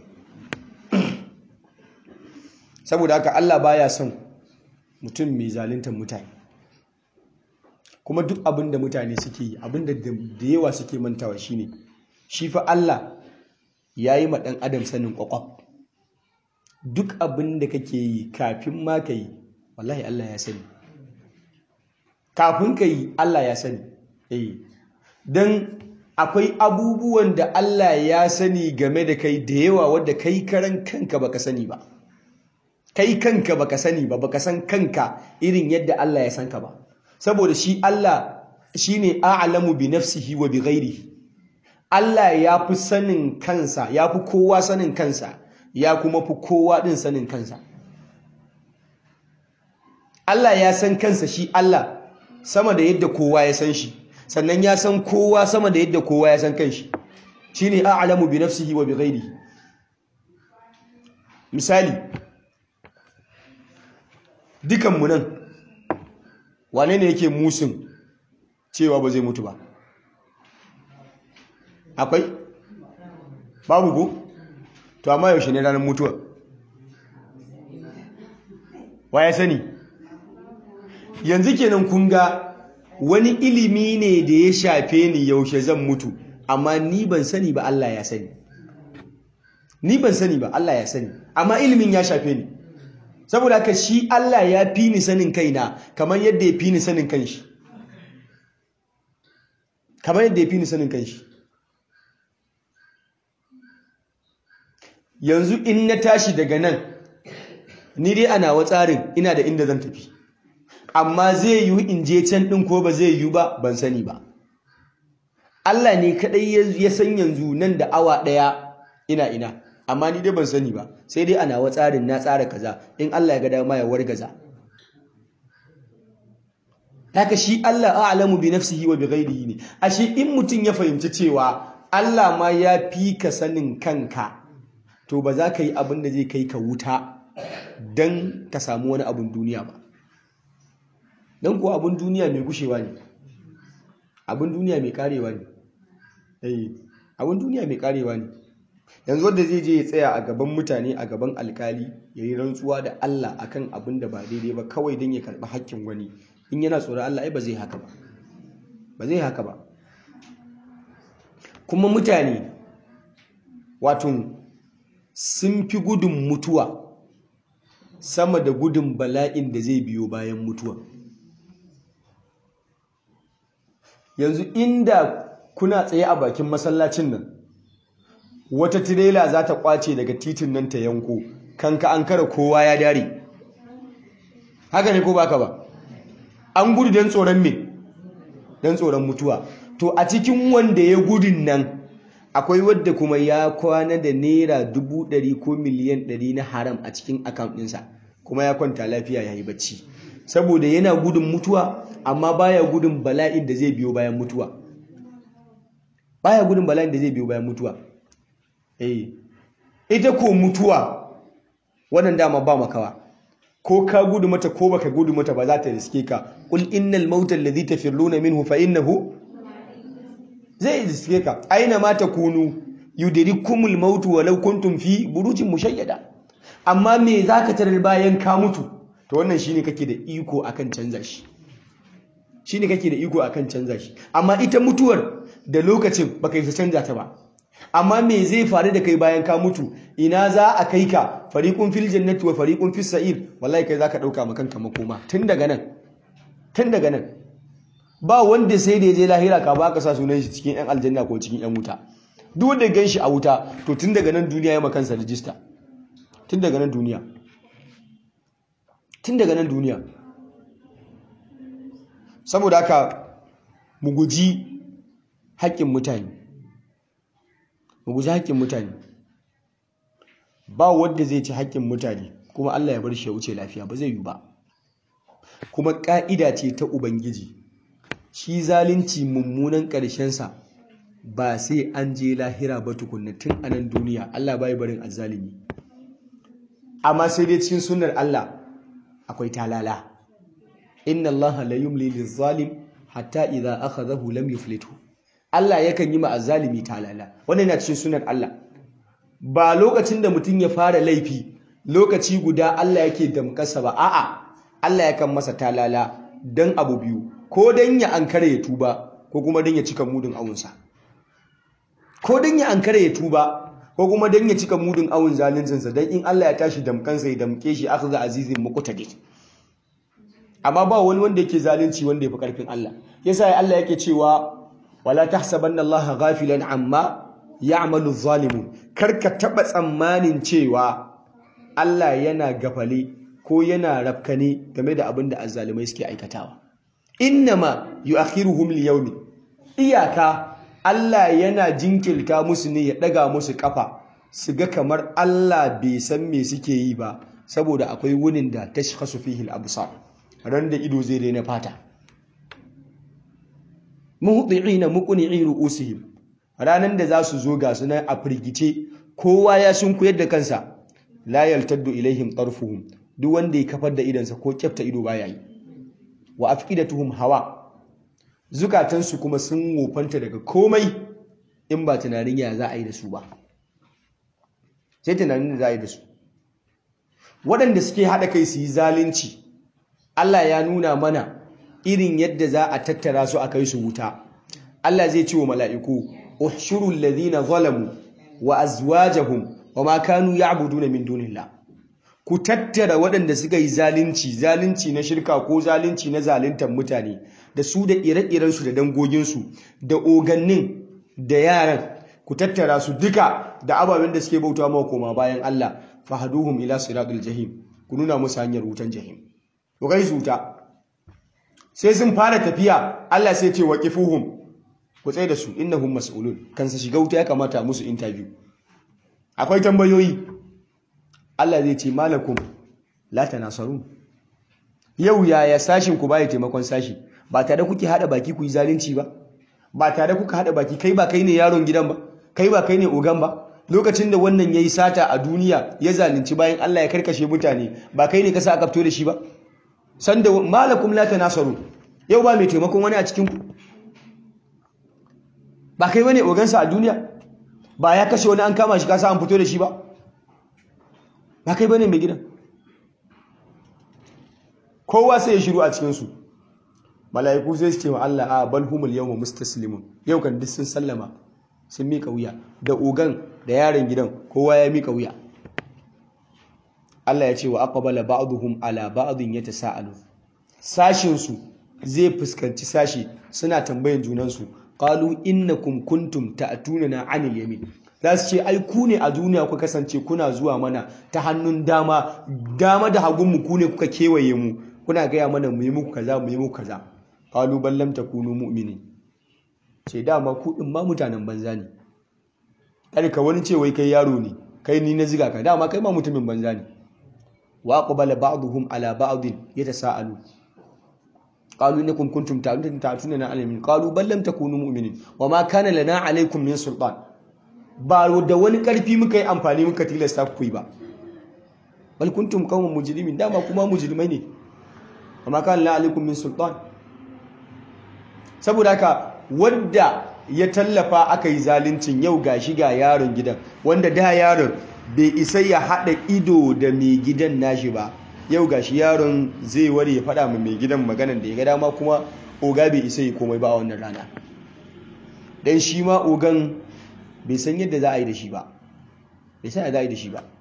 saboda haka Allah baya son mutum mai zaluntar mutane kuma duk abin da mutane suke yi abin da da yawa suke mantawa shine shi fa Allah ya yi ma ɗan adam sanin ƙwaƙwaf duk abin da kake yi kafin ma ka yi wallahi Allah ya sani kafin ka yi Allah ya sani eh don akwai abubuwan da Allah ya sani game da kai da yawa wadda kai karan kanka baka sani ba kai kanka baka sani ba baka san kanka irin yadda Allah ya san ka ba saboda shi Allah shine a'lamu bi nafsihi wa bi ghairihi Allah ya fi sanin kansa ya fi kowa sanin kansa ya kuma fi kowa din sanin kansa Allah ya san kansa shi Allah sama da yadda kowa ya san shi sannan ya san kowa sama da yadda kowa ya san kanshi shine a'lamu bi nafsihi wa bi ghairihi misali dukanmu nan wane ne yake musun cewa ba zai mutu ba akwai babu ko to amma yaushe ne ranar mutuwa wa ya sani yanzu kenan kun ga wani ilimi ne da ya shafe ni yaushe zan mutu amma ni ban sani ba Allah ya sani ni ban sani ba Allah ya sani amma ilimin ya shafe ni saboda haka shi Allah ya fi ni sanin kaina kamar yadda ya fi ni sanin kanshi kamar yadda ya fi ni sanin kanshi yanzu in na tashi daga nan ni dai ana wa tsarin ina da inda zan tafi amma zai yi in je can ɗin ko ba zai yi ba ban sani ba Allah ne kaɗai ya san yanzu nan da awa ɗaya ina ina amma ni dai ban sani ba sai dai ana wa tsarin na tsara kaza in Allah ya ga dama ya wargaza haka shi Allah a'lamu bi nafsihi wa bi ghairihi ne ashe in mutum ya fahimci cewa Allah ma ya fi ka sanin kanka to ba za ka yi abin da zai kai ka wuta dan ka samu wani abin duniya ba dan ko abin duniya mai gushewa ne abin duniya mai karewa ne eh abin duniya mai karewa ne yanzu wanda zai je ya tsaya a gaban mutane a gaban alkali ya yi rantsuwa da Allah akan abin da ba daidai ba kawai don ya karɓi hakkin wani in yana tsoron Allah ai ba zai haka ba ba zai haka ba kuma mutane wato sun fi gudun mutuwa sama da gudun bala'in da zai biyo bayan mutuwa yanzu inda kuna tsaye a bakin masallacin nan wata tirela za ta kwace daga titin nan ta yanko kanka an kara kowa ya dare haka ne ko baka ba an gudu don tsoron me don tsoron mutuwa to a cikin wanda ya gudun nan akwai wadda kuma ya kwana da naira dubu ɗari ko miliyan ɗari na haram a cikin akaunt ɗinsa kuma ya kwanta lafiya ya yi bacci saboda yana gudun mutuwa amma baya gudun bala'in da zai biyo bayan mutuwa baya gudun bala'in da zai biyo bayan mutuwa eh ita ko mutuwa wannan dama ba makawa ko ka gudu mata ko baka gudu mata ba za ta riske ka qul innal mauta alladhi tafirruna minhu fa innahu zai riske ka aina ma takunu yudrikumul maut walau kuntum fi burujin mushayyada amma me zaka tarar bayan ka mutu to wannan shine kake da iko akan canza shi shine kake da iko akan canza shi amma ita mutuwar da lokacin baka yi canza ta ba amma me zai faru da kai bayan ka mutu ina za a kai ka fariqun fil jannati wa fariqun fis sa'ir wallahi kai zaka dauka maka kanka makoma tun daga nan tun daga nan ba wanda sai da je lahira ka ba ka sa sunan shi cikin yan aljanna ko cikin yan wuta duk wanda gan shi a wuta to tun daga nan duniya ya makansa rijista tun daga nan duniya tun daga nan duniya saboda haka mu guji haƙƙin mutane mu guji haƙƙin mutane ba wanda zai ci haƙƙin mutane kuma Allah ya bar shi ya wuce lafiya ba zai yi ba kuma ƙa'ida ce ta ubangiji shi zalunci mummunan ƙarshensa ba sai an je lahira ba tukunna tun a nan duniya Allah bai barin azzalimi amma sai dai cikin sunnar Allah akwai talala inna Allah la yumli lizalim hatta idza akhadhahu lam yuflithu Allah yakan yi ma azzalimi talala wannan yana cikin sunnar Allah ba lokacin da mutum ya fara laifi lokaci guda Allah yake damƙasa ba a'a Allah yakan masa talala dan abu biyu ko dan ya ankare ya tuba ko kuma dan ya cika mudun awunsa ko dan ya ankare ya tuba ko kuma dan ya cika mudun awun zaluncinsa dan in Allah ya tashi damkansa ya damke shi akhza azizin muqtadir amma ba wani wanda yake zalunci wanda yafi karfin Allah yasa Allah yake cewa wala tahsabanna Allah ghafilan amma ya'malu zalimun karka taba tsammanin cewa Allah yana gafale ko yana rafkane game da abin da azzalumai suke aikatawa innama yu'akhiruhum liyawmin iyaka Allah yana jinkirta musu ne ya daga musu kafa su ga kamar Allah bai san me suke yi ba saboda akwai wunin da tashkhasu fihi al-absar ran da ido zai daina fata muhdi'ina muqni'i ru'usihim ranan da za su zo ga su nan a firgice kowa ya sunkuyar da kansa la yaltaddu ilaihim tarfuhum duk wanda ya kafar da idansa ko kyafta ido baya yi wa afqidatuhum hawa zukatansu kuma sun wofanta daga komai in ba tunanin ya za a yi da su ba sai tunanin da za a yi da su waɗanda suke haɗa kai su yi zalunci Allah ya nuna mana irin yadda za a tattara su a kai su wuta Allah zai ce wa mala'iku uhshuru alladhina zalamu wa azwajahum wa ma kanu ya'buduna min dunillah ku tattara waɗanda suka yi zalunci zalunci na shirka ko zalunci na zaluntar mutane da su da ire-irensu da dangoginsu da ogannin da yaran ku tattara su duka da ababen da suke bauta mawa koma bayan Allah fahaduhum ila siratul jahim ku nuna musu hanyar wutan jahim ku kai su wuta sai sun fara tafiya Allah sai ce waqifuhum ku tsaye da su innahum mas'ulun kan su shiga wuta ya kamata musu interview akwai tambayoyi Allah zai ce malakum la tanasarun yau yaya sashin ku baya taimakon sashi ba tare kuke hada baki ku yi zalunci ba ba tare kuka hada baki kai ba kai ne yaron gidan ba kai ba kai ne ogan ba lokacin da wannan yayi sata a duniya ya zalunci bayan Allah ya karkashe mutane ba kai ne ka sa aka fito da shi ba sanda malakum la tanasarun yau ba mai taimakon wani a cikin ku ba kai bane ogansa a duniya ba ya kashe wani an kama shi ka sa an fito da shi ba ba kai bane mai gidan kowa sai ya shiru a cikinsu mala'iku sai su ce wa Allah a bal humul yawma mustaslimun yau kan duk sun sallama sun mika wuya da ogan da yaron gidan kowa ya mika wuya Allah ya ce wa aqbala ba'dhum ala ba'dhin yatasaalu sashin su zai fuskanci sashi suna tambayan junan su qalu innakum kuntum ta'tunana 'anil yamin za su ce ai ku ne a duniya ku kasance kuna zuwa mana ta hannun dama dama da hagun mu ku ne kuka kewaye mu kuna gaya mana mu yi muku kaza mu yi muku kaza qalu bal lam takunu mu'minin ce dama ku din ma mutanen banza ne kada ka wani ce wai kai yaro ne kai ni na ziga ka dama kai ma mutumin banza ne wa aqbala ba'dhum ala ba'd yatasaalu qalu innakum kuntum ta'tuna alamin qalu bal lam takunu mu'minin wa ma kana lana alaykum min sultan ba da wani karfi muka yi amfani muka tilasta ku yi ba bal kuntum qauman mujrimin dama kuma mujrimai ne wa ma kana lana alaykum min sultan saboda haka wanda ya tallafa aka yi zaluncin yau ga shi ga yaron gidan wanda da yaron bai isa ya haɗa ido da mai gidan nashi ba yau ga shi yaron zai ware ya faɗa mai gidan maganan da ya ga dama kuma oga bai isa yi komai ba a wannan rana don shi ma ogan bai san yadda za a yi da shi ba bai san yadda za a yi da shi ba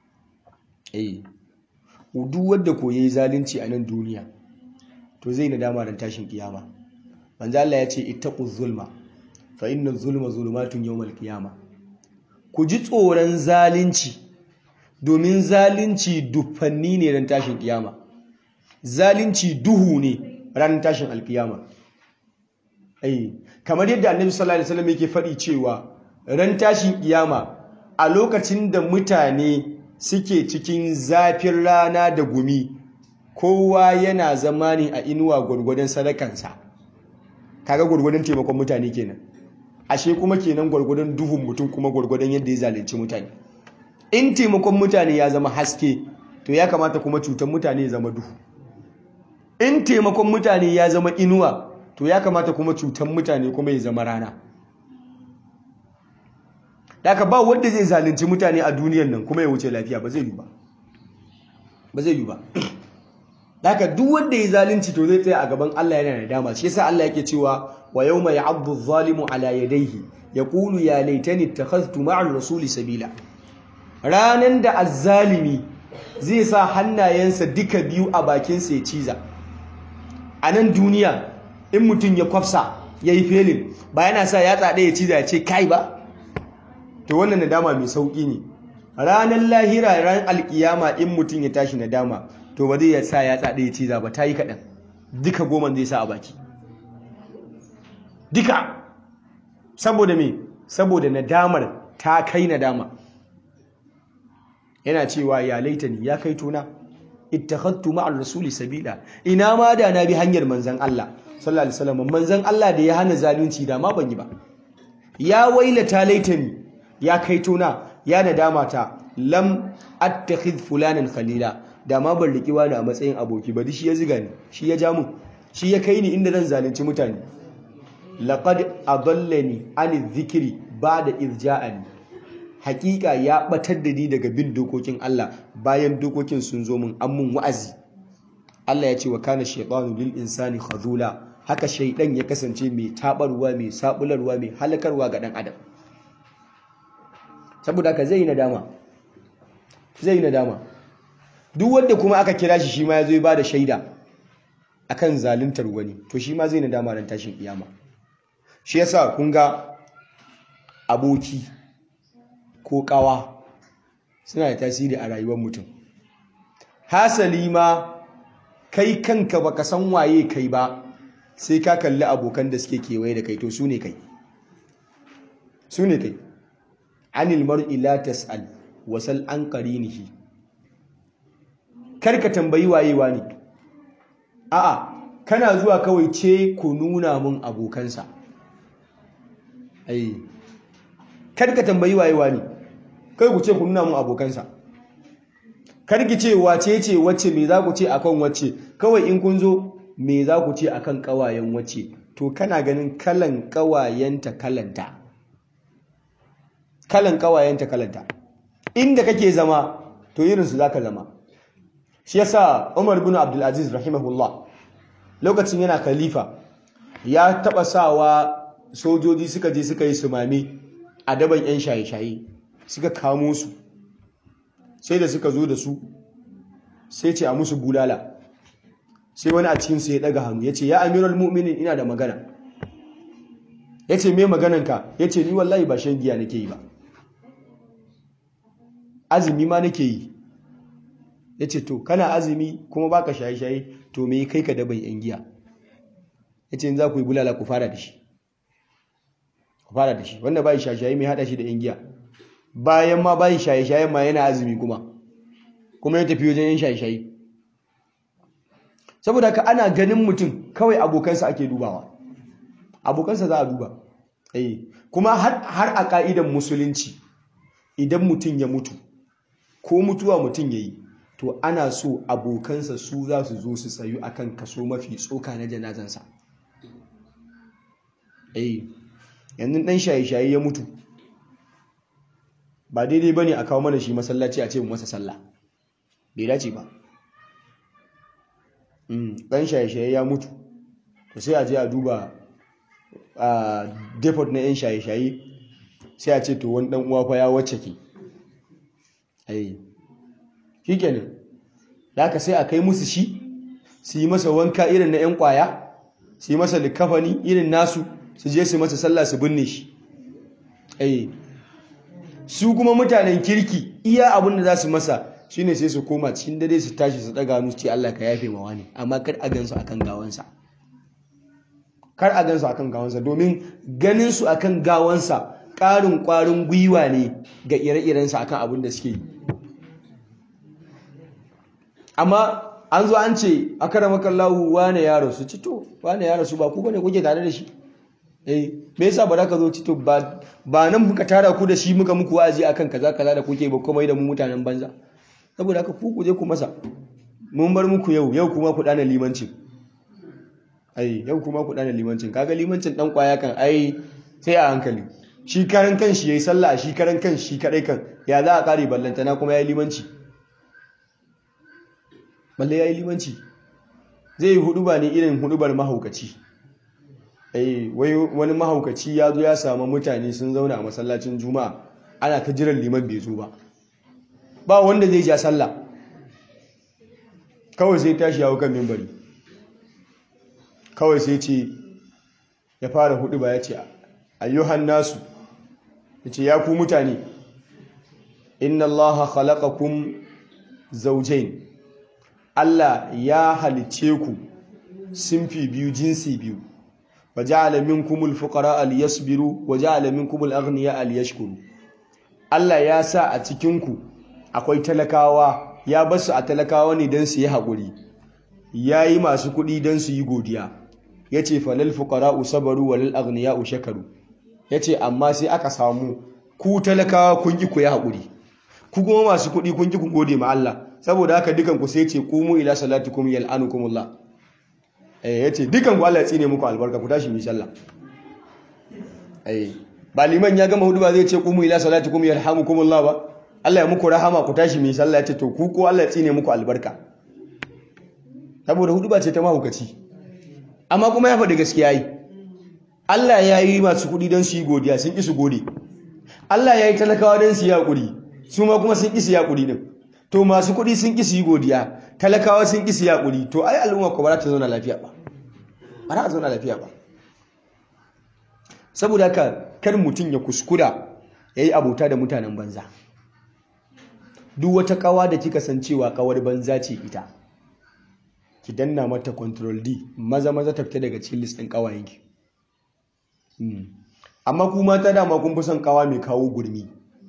eh duk wanda ko yayi zalunci a nan duniya to zai nadama ran tashin kiyama manzo Allah ya ce ittaqu zulma fa inna zulma zulumatun yawmal qiyama ku ji tsoron zalunci domin zalunci dufanni ne ran tashin kiyama zalunci duhu ne ran tashin alkiyama ai kamar yadda annabi sallallahu alaihi wasallam yake faɗi cewa ran tashin kiyama a lokacin da mutane suke cikin zafin rana da gumi kowa yana zama ne a inuwa gwargwadon sadakansa kaga gwargwadon taimakon mutane kenan ashe kuma kenan gwargwadon duhun mutum kuma gwargwadon yadda ya zalunci mutane in taimakon mutane ya zama haske to ya kamata kuma cutar mutane ya zama duhu in taimakon mutane ya zama inuwa to ya kamata kuma cutar mutane kuma ya zama rana daga ba wanda zai zalunci mutane a duniyan nan kuma ya wuce lafiya ba zai yi ba ba zai yi ba daga duk wanda ya zalunci to zai tsaya a gaban Allah yana da dama shi yasa Allah yake cewa wa yawma ya'addu adh-dhalimu ala yadayhi yaqulu ya laitani ittakhadhtu ma'a ar-rasuli sabila ranan da azzalimi zai sa hannayensa duka biyu a bakin sa ya ciza a nan duniya in mutum ya kwafsa yayi felin ba yana sa yatsa ɗaya ya ciza ya ce kai ba to wannan nadama mai sauki ne ranan lahira ran alkiyama in mutum ya tashi nadama to ba zai ya sa ya tsada ya ciza ba ta yi kaɗan duka goma zai sa a baki duka saboda me saboda nadamar ta kai nadama yana cewa ya laitani ya kai tona ittakhadtu ma'ar rasuli sabila ina ma da na bi hanyar manzon Allah sallallahu alaihi wasallam manzon Allah da ya hana zalunci da ma ban yi ba ya wailata laitani ya kai tona ya nadama ta lam attakhidh fulanan khalila da ma ban riki wani a matsayin aboki ba shi ya ziga ni shi ya ja mu shi ya kai ni inda zan zalunci mutane laqad adallani an dhikri ba'da irja'ani hakika ya batar da ni daga bin dokokin Allah bayan dokokin sun zo min an mun wa'azi Allah ya ce wa kana shaytanu lil insani khazula haka shaydan ya kasance mai tabarwa mai sabularwa mai halakarwa ga dan adam saboda haka zai yi nadama zai yi nadama duk wanda kuma aka kira shi shi ma ya zo ya ba da shaida akan zaluntar wani to shi ma zai nadama ran tashin kiyama shi yasa kun ga aboki ko kawa suna da tasiri a rayuwar mutum hasali ma kai kanka baka san waye kai ba sai ka kalli abokan da suke kewaye da kai to su ne kai su ne kai anil mar'i la tas'al wasal an qarinihi karka tambayi wayewa ne a'a kana zuwa kawai ce ku nuna mun abokansa ai karka tambayi wayewa ne kai ku ce ku nuna mun abokansa karki ce wace ce wacce me za ku ce akan wacce kawai in kun zo me za ku ce akan kawayen wacce to kana ganin kalan kawayenta kalanta kalan kawayenta kalanta inda kake zama to irinsu za ka zama shi yasa Umar bin Abdul Aziz rahimahullah lokacin yana khalifa ya taba sawa sojoji suka je suka yi sumami a daban yan shaye-shaye suka kamo su sai da suka zo da su sai ce a musu bulala sai wani a cikinsu ya daga hannu ya ce ya amiral mu'minin ina da magana ya ce me magananka ya ce ni wallahi ba shan giya nake yi ba azumi ma nake yi ya ce to kana azumi kuma baka shaye-shaye to me kai ka daban yan giya ya ce za ku yi bulala ku fara da shi ku fara da shi wanda bai shaye-shaye mai hada shi da yan giya bayan ma bai shaye-shaye ma yana azumi kuma kuma ya tafi wajen yan shaye-shaye saboda ka ana ganin mutum kawai abokansa ake dubawa abokansa za a duba eh kuma har a ka'idan musulunci idan mutum ya mutu ko mutuwa mutum ya yi to ana so abokansa su za su zo su tsayu akan kaso mafi tsoka na janazansa eh yanzu dan shaye-shaye ya mutu ba daidai ba ne a kawo mana shi masallaci a ce mu masa sallah bai dace ba ɗan shaye-shaye ya mutu to sai a je a duba a depot na 'yan shaye-shaye sai a ce to wani ɗan uwa fa ya wacce ke ai shi kenan da aka sai a kai musu shi su yi masa wanka irin na 'yan kwaya su yi masa likafani irin nasu su je su masa sallah su binne shi ai su kuma mutanen kirki iya abin da za su masa shine sai su koma cikin dare su tashi su daga hannu ce Allah ka yafe mawa ne amma kar a gansu akan gawansa kar a gansu akan gawansa domin ganin su akan gawansa ƙarin ƙwarin gwiwa ne ga ire-irensa akan abin da suke yi amma an zo an ce akaramakan lahu wane ya rasu cito wane ya rasu ba ku bane kuke tare da shi eh me yasa ba za ka zo cito ba ba nan muka tara ku da shi muka muku wa'azi akan kaza kaza da kuke ba kuma da mu mutanen banza saboda haka ku kuje ku masa mun bar muku yau yau kuma ku dana limancin ai yau kuma ku dana limancin kaga limancin dan kwaya kan ai sai a hankali shi karan kan shi yayi sallah shi karan kan shi kadai kan ya za a kare ballantana kuma yayi limanci balle yayi limanci zai yi huduba ne irin hudubar mahaukaci eh wai wani mahaukaci ya zo ya samu mutane sun zauna a masallacin juma'a ana ta jiran liman bai zo ba ba wanda zai ja sallah kawai sai tashi yawo kan mimbari kawai sai ce ya fara hudu ba ya ce ayyuhan nasu ya ce ya ku mutane inna allaha khalaqakum zawjain Allah ya halice ku simfi biyu jinsi biyu wa ja'ala minkumul fuqara liyasbiru wa ja'ala minkumul aghniya liyashkuru Allah ya sa a cikin ku akwai talakawa ya basu a talakawa ne don su yi haƙuri ya yi masu kuɗi don su yi godiya ya ce falal fuqara'u sabaru walal aghniya'u shakaru ya ce amma sai aka samu ku talakawa kun ki ku yi haƙuri ku kuma masu kuɗi kun ki ku gode ma Allah saboda haka dukan ku sai ce qumu ila salatikum yal'anukumullah eh yace dukan ku Allah ya tsine muku albarka ku tashi mu sallah eh ba liman ya gama hudu ba zai ce qumu ila salatikum yarhamukumullah ba Allah ya muku rahama ku tashi mu sallah yace to ku ko Allah ya tsine muku albarka saboda hudu ba ce ta mahukaci amma kuma ya faɗi gaskiya yi Allah ya yi masu kuɗi don su yi godiya sun ƙi su gode Allah ya yi talakawa don su yi haƙuri su ma kuma sun ƙi su yi haƙuri ɗin to masu kuɗi sun ƙi su yi godiya talakawa sun ƙi su yi haƙuri to ai al'umma ko ba za ta zauna lafiya ba ba za ta zauna lafiya ba saboda haka kar mutum ya kuskura ya yi abota da mutanen banza duk wata ƙawa da kika san cewa ƙawar banza ce ita ki danna mata control D maza maza ta fita daga cikin list ɗin ƙawayenki amma ku mata dama kun fi son kawa mai kawo gurmi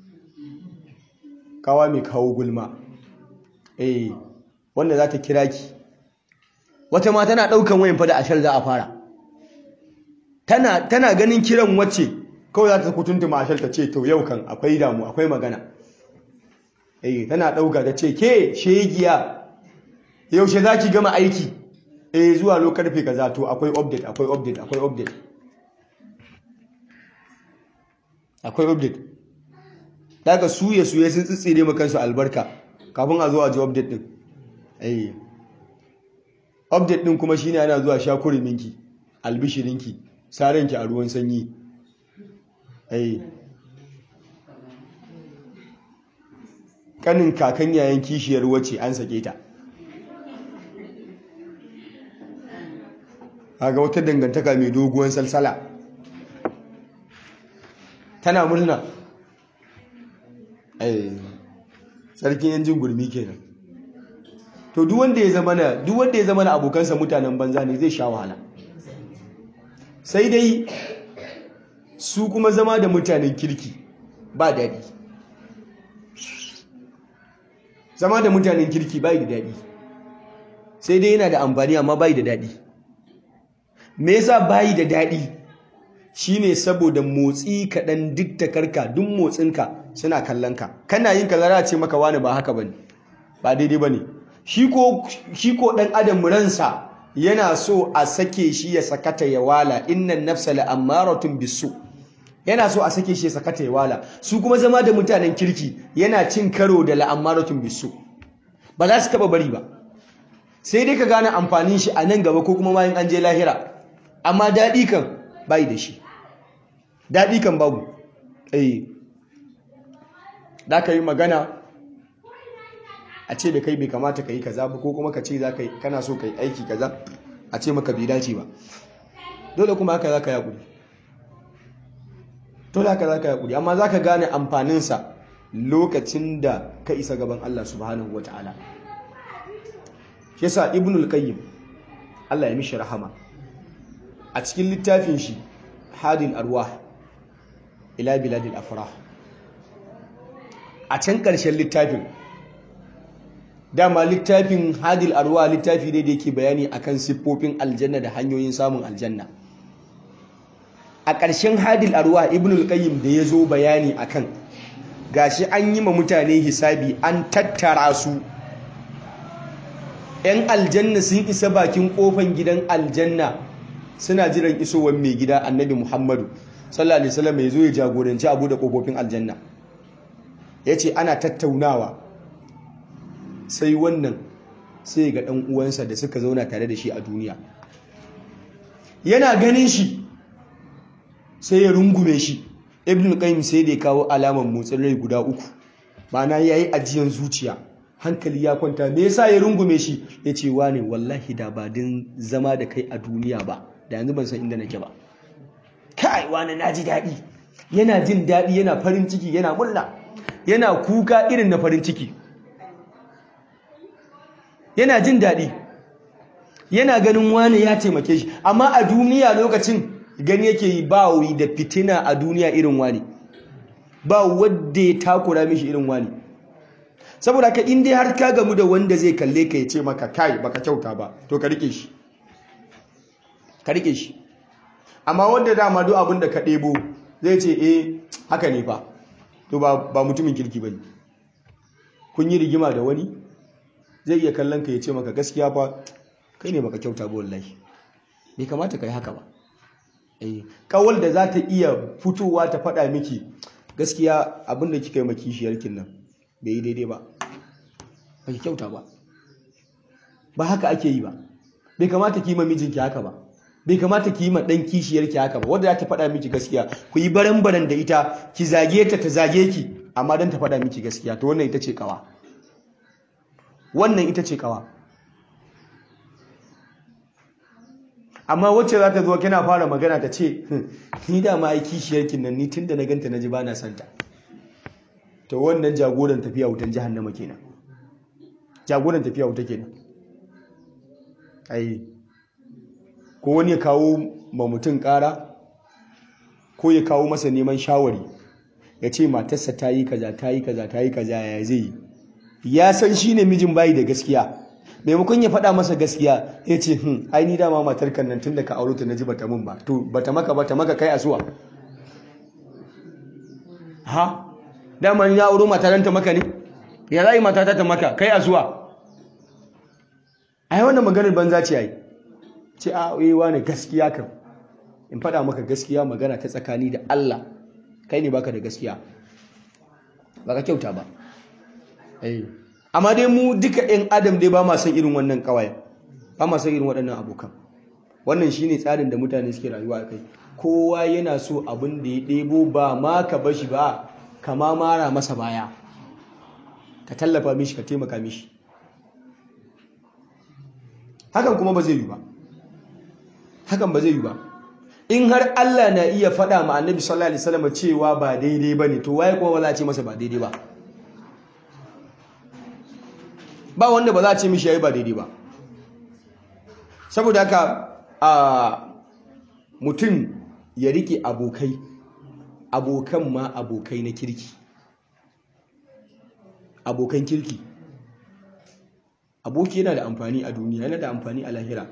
kawa mai kawo gulma eh wanda za ta kira ki wata ma tana ɗaukan wayan fada ashar za a fara tana, tana ganin kiran wacce kawai za ta kutuntuma ashar ta ce to yau kan akwai damu akwai magana eh tana ɗauka ta ce ke shegiya yaushe za ki gama aiki eh zuwa lokarfe kaza to akwai update akwai update akwai update akwai update daga suye suye sun tsitsire makansu albarka kafin a zo a ji update din eh update din kuma shine ana zuwa shakuri minki albishirinki sarenki a ruwan sanyi eh kanin kakan yayin kishiyar wace an sake ta ga wata dangantaka mai doguwan salsala tana murna sarkin yanjin gurmi kenan to duk wanda ya zama na duk wanda ya zama na abokansa mutanen banza ne zai sha wahala sai dai su kuma zama da mutanen kirki ba daɗi zama da mutanen kirki bai da daɗi sai dai yana da amfani amma bai da daɗi me yasa bai da daɗi shine saboda motsi kaɗan duk takarka duk motsinka suna kallon ka kana yin kaza za a ce maka wani ba haka bane ba daidai bane shi ko shi ko dan adam ransa yana so a sake shi ya sakata ya wala innan nafsa la'ammaratun bisu yana so a sake shi ya sakata ya wala su kuma zama da mutanen kirki yana cin karo da la'ammaratun bisu ba za su taba bari ba sai dai ka gane amfanin shi a nan gaba ko kuma bayan an je lahira amma daɗi kan bai da shi daɗi kan babu eh da ka yi magana a ce da kai bai kamata ka yi kaza ba ko kuma ka ce kana so ka yi aiki kaza a ce maka bai dace ba dole kuma haka za ka yaƙuri dole haka za ka yaƙuri amma za ka gane amfaninsa lokacin da ka isa gaban Allah subhanahu wa ta'ala shi yasa ibnul qayyim Allah ya mishi rahama a cikin littafin shi hadil arwah ila biladil afrah a can ƙarshen littafin dama littafin hadil arwa littafi ne da yake bayani akan siffofin aljanna da hanyoyin samun aljanna a ƙarshen hadil arwa ibnul qayyim da ya zo bayani akan gashi an yi ma mutane hisabi an tattara su yan aljanna sun isa bakin kofan gidan aljanna suna jiran isowar mai gida annabi muhammadu sallallahu alaihi wasallam ya zo ya jagoranci abu da kofofin aljanna ya ce ana tattaunawa sai wannan sai ga ɗan uwansa da suka zauna tare da shi a duniya yana ganin shi sai ya rungume shi ibn qayyim sai da ya kawo alaman motsin rai guda uku ma'ana yayi ajiyan zuciya hankali ya kwanta me yasa ya rungume shi ya ce wane wallahi da ba din zama da kai a duniya ba da yanzu ban san inda nake ba kai wane na ji daɗi yana jin daɗi yana farin ciki yana murna yana kuka irin na farin ciki yana jin daɗi yana ganin wani ya taimake shi amma a duniya lokacin gani yake yi ba wuri da fitina a duniya irin wani ba wadda ya takura mishi irin wani saboda ka inda har ka gamu da wanda zai kalle ka ya ce maka kai baka kyauta ba to ka rike shi ka rike shi amma wanda dama duk abin da ka ɗebo zai ce eh haka ne fa to ba mutumin kirki ba ne kun yi rigima da wani zai iya kallon ka ya ce maka gaskiya fa kai ne baka kyauta ba wallahi bai kamata ka yi haka ba eh kawal da za ta iya fitowa ta faɗa miki gaskiya abin da kika yi maki shiyarkin nan bai yi daidai ba ba ki kyauta ba ba haka ake yi ba bai kamata ki yi ma mijinki haka ba bai kamata ki yi ma ɗan kishiyarki haka ba wadda za ta faɗa miki gaskiya ku yi baran-baran da ita ki zage ta ta zage ki amma don ta faɗa miki gaskiya to wannan ita ce kawa wannan ita ce kawa amma wacce za ta zo kina fara magana ta ce ni da ma ai kishiyarkin nan ni tunda na ganta na ji ba na santa to wannan jagoran tafiya wutan jahannama kenan jagoran tafiya wuta kenan ai ko wani ya kawo ma mutum ƙara ko ya kawo masa neman shawari ya ce matarsa ta yi kaza ta yi kaza ta yi kaza ya zai yi ya san shi ne mijin bayi da gaskiya maimakon ya faɗa masa gaskiya ya ce hmm ai ni dama matar kan nan tun da ka auro ta naji bata mun ba to bata maka bata maka kai asuwa ha dama ni na auro matar ta maka ne ya zai mata ta maka kai asuwa ai wannan maganar banza ce ai ce a wewa ne gaskiya kan in faɗa maka gaskiya magana ta tsakani da Allah kai ne baka da gaskiya baka kyauta ba amma dai mu duka ɗin adam dai ba ma son irin wannan kawai ba ma son irin waɗannan abokan wannan shine tsarin da mutane suke rayuwa a kai kowa yana so abin da ya ɗebo ba ma ka bashi ba kama mara masa baya ka tallafa mishi ka taimaka mishi hakan kuma ba zai yi ba hakan ba zai yi ba in har Allah na iya faɗa ma annabi sallallahu alaihi wasallam cewa ba daidai ba ne to waye kuma ba za a ce masa ba daidai ba ba wanda ba za a ce mishi yayi ba daidai ba saboda haka a mutum ya rike abokai abokan ma abokai na kirki abokan kirki aboki yana da amfani a duniya yana da amfani a lahira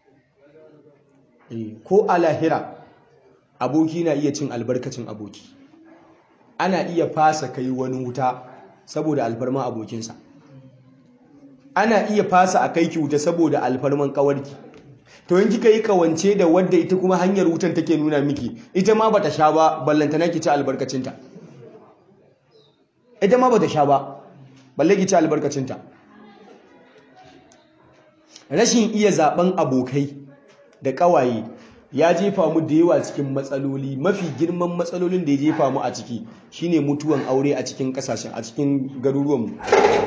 ko a lahira aboki na iya cin albarkacin aboki ana iya fasa kai wani wuta saboda alfarman abokinsa ana iya fasa a kai ki wuta saboda alfarman kawarki to in kika yi kawance da wadda ita kuma hanyar wutan take nuna miki ita ma bata sha ba ballantana ki ci albarkacinta ita ma bata sha ba balle ki ci albarkacinta rashin iya zaben abokai da kawaye ya jefa mu da yawa cikin matsaloli mafi girman matsalolin da ya jefa mu a ciki shine mutuwan aure a cikin kasashen a cikin garuruwanmu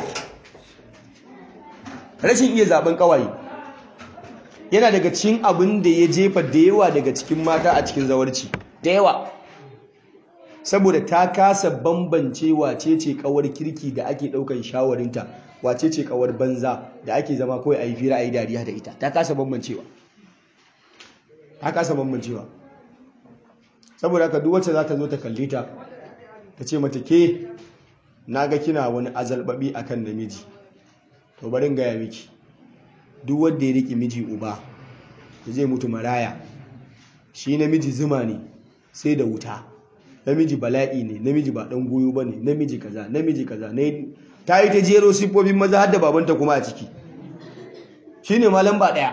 rashin iya zaben kawaye yana daga cikin abin da ya jefa da yawa daga cikin mata a cikin zawarci da yawa saboda ta kasa bambance wace ce kawar kirki da ake daukan shawarinta wace ce kawar banza da ake zama kawai a yi fira a yi dariya da ita ta kasa bambancewa ta kasa bambancewa saboda haka duk wacce za ta zo ta kalle ta ta ce mata ke na ga kina wani azalbabi akan namiji to barin gaya miki duk wanda ya riƙe miji uba da zai mutu maraya shi namiji zuma ne sai da wuta namiji bala'i ne namiji ba dan goyo ba ne namiji kaza namiji kaza ta yi ta jero siffofin maza har da babanta kuma a ciki shi ne ma lamba ɗaya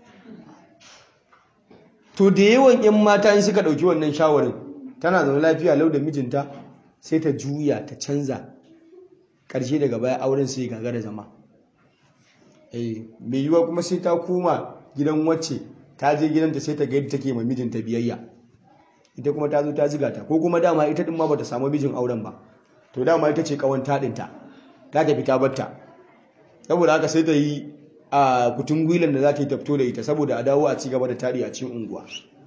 to da yawan 'yan mata in suka ɗauki wannan shawarin tana zaune lafiya lau da mijinta sai ta juya ta canza ƙarshe daga baya auren sai gaga da zama mai yiwuwa kuma sai ta koma gidan wacce ta je gidanta sai ta ga yadda take ma mijinta biyayya ita kuma ta zo ta ziga ta ko kuma dama ita din ma bata samu mijin auren ba to dama ita ce kawan taɗinta ta tafi ta batta saboda haka sai ta yi a kutun gwilan da za ta yi tafto da ita saboda a dawo a ci gaba da taɗi a cikin unguwa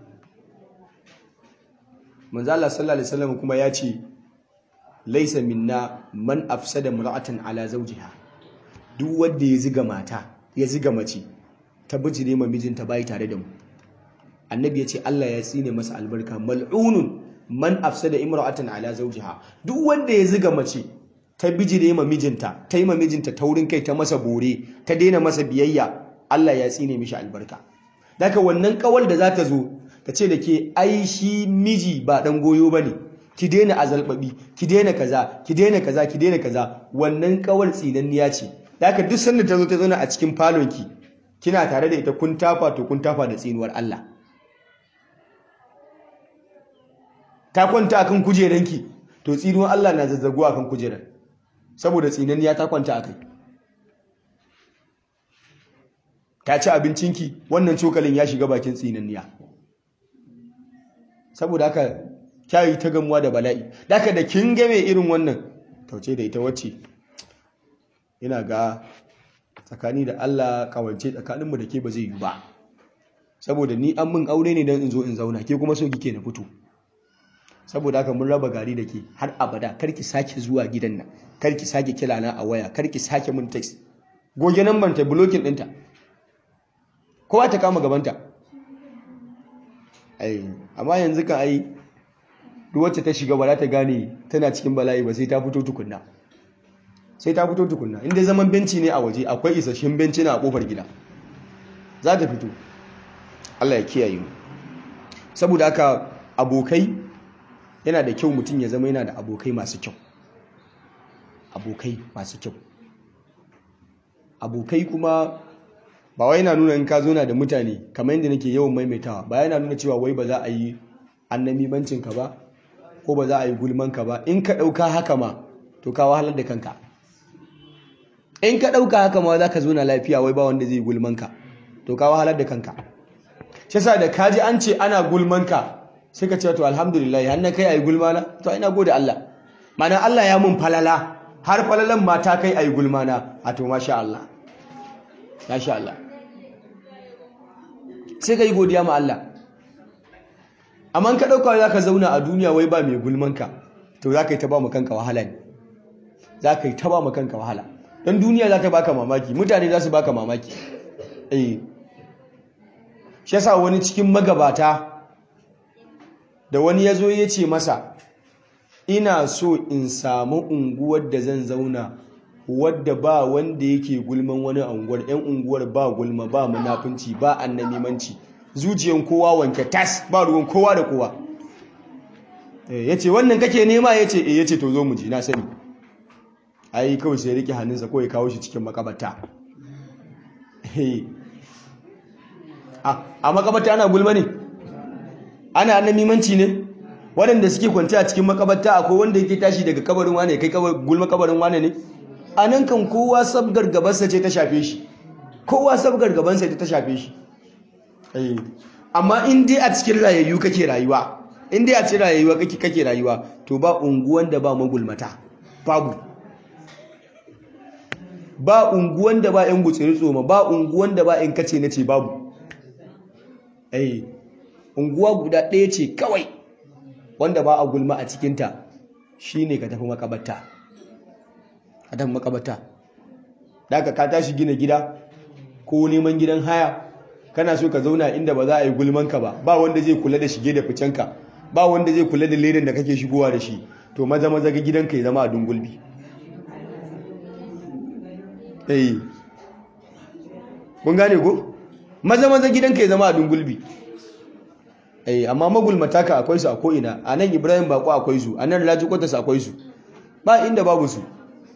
manzo Allah sallallahu alaihi wasallam kuma ya ce laisa minna man afsada mar'atan ala zawjiha duk wanda ya ziga mata ya ziga mace ta bijire ma mijinta bai tare da mu annabi ya ce Allah ya tsine masa albarka mal'unun man afsada imra'atan ala zawjiha duk wanda ya ziga mace ta bijire ma mijinta ta yi ma mijinta taurin kai ta masa bore ta daina masa biyayya Allah ya tsine mishi albarka daga wannan kawal da za ta zo ta ce da ke ai shi miji ba dan goyo bane ki daina azalbabi ki daina kaza ki daina kaza ki daina kaza wannan kawal tsinanniya ce daga duk sanda ta zo ta zauna a cikin falonki kina tare da ita kun tafa to kun tafa da tsinuwar Allah ta kwanta akan kujeranki to tsinuwar Allah na zazzago akan kujerar saboda tsinanniya ta kwanta akai ta ci abincinki wannan cokalin ya shiga bakin tsinanniya saboda haka kyayi ta gamuwa da bala'i daga da kin game irin wannan tauce da ita wacce ina ga tsakani da Allah kawance tsakaninmu da ke ba zai yi ba saboda ni an min aure ne don in zo in zauna ke kuma so kike na fito saboda haka mun raba gari da ke har abada karki sake zuwa gidan nan karki sake kila na a waya karki sake mun text goge nan ban ta blocking ɗinta kowa ta kama gabanta ai amma yanzu kan ai duk wacce ta shiga ba za ta gane tana cikin bala'i ba sai ta fito tukunna sai ta fito tukunna inda zaman benci ne a waje akwai isasshen benci na a kofar gida za ta fito Allah ya kiyaye mu saboda haka abokai yana da kyau mutum ya zama yana da abokai masu kyau abokai masu kyau abokai kuma ba wai yana nuna in ka zo na da mutane kamar yadda nake yawan maimaitawa ba yana nuna cewa wai ba za a yi annamimancin ka ba ko ba za a yi gulman ka ba in ka ɗauka haka ma to ka wahalar da kanka in ka ɗauka haka ma za ka zo na lafiya wai ba wanda zai gulman ka to ka wahalar da kanka shi yasa da kaji an ce ana gulman ka sai ka ce to alhamdulillah har na kai ayi gulmana to ina gode Allah mana Allah ya mun falala har falalan ma ta kai ayi gulmana a to masha Allah masha Allah sai ka yi godiya ma Allah amma ka ɗauka za ka zauna a duniya wai ba mai gulmanka to za ka yi ta ba kanka wahala ne za ka yi ta ba kanka wahala don duniya za ta baka mamaki mutane za su baka mamaki eh shi yasa wani cikin magabata da wani ya zo ya ce masa ina so in samu unguwar da zan zauna wadda ba wanda yake gulman wani unguwar yan unguwar ba gulma ba munafunci ba annamimanci zuciyan kowa wanke tas ba ruwan kowa da kowa ya ce wannan kake nema ya ce ya ce to zo mu ji na sani ai kawai sai rike hannunsa kawai kawo shi cikin makabata a makabata ana gulma ne ana annamimanci ne waɗanda suke kwanci a cikin makabata akwai wanda yake tashi daga kabarin wane kai gulma kabarin wane ne a nan kan kowa sabgar gabansa ce ta shafe shi kowa sabgar gabansa ce ta shafe shi amma in dai a cikin rayayyu kake rayuwa in dai a cikin rayuwa kake kake rayuwa to ba unguwan da ba magulmata babu ba unguwan da ba yan gutsiri tsoma ba unguwan da ba yan kace nace babu eh unguwa guda ɗaya ce kawai wanda ba a gulma a cikinta shine ka tafi makabarta ka tafi makabarta da ka tashi gina gida ko neman gidan haya kana so ka zauna inda ba za a yi gulmanka ba ba wanda zai kula da shige da ficenka ba wanda zai kula da ledan da kake shigowa da shi to maza maza ga gidanka ya zama a dungulbi eh kun gane ko maza maza gidanka ya zama a dungulbi eh amma magulmata ka akwai su a ko'ina a nan ibrahim bako akwai su a nan laji kwatas akwai su ba inda babu su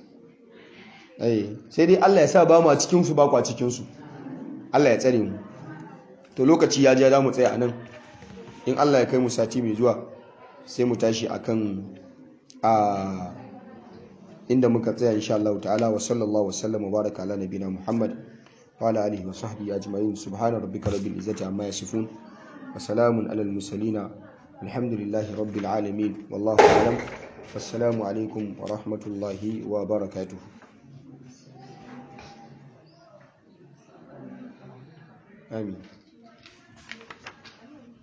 eh sai dai allah ya sa ba mu a cikinsu ba ku a cikinsu allah ya tsare mu to lokaci ya ja za mu tsaya a nan in allah ya kai mu sati mai zuwa sai mu tashi akan a inda muka tsaya insha Allah ta'ala wa sallallahu wa sallam wa baraka ala nabina Muhammad wa ala alihi wa sahbihi ajma'in subhana rabbika rabbil izzati amma yasifun wa salamun ala al mursalin alhamdulillahi rabbil alamin wallahu a'lam wassalamu alaikum wa rahmatullahi wa barakatuh amin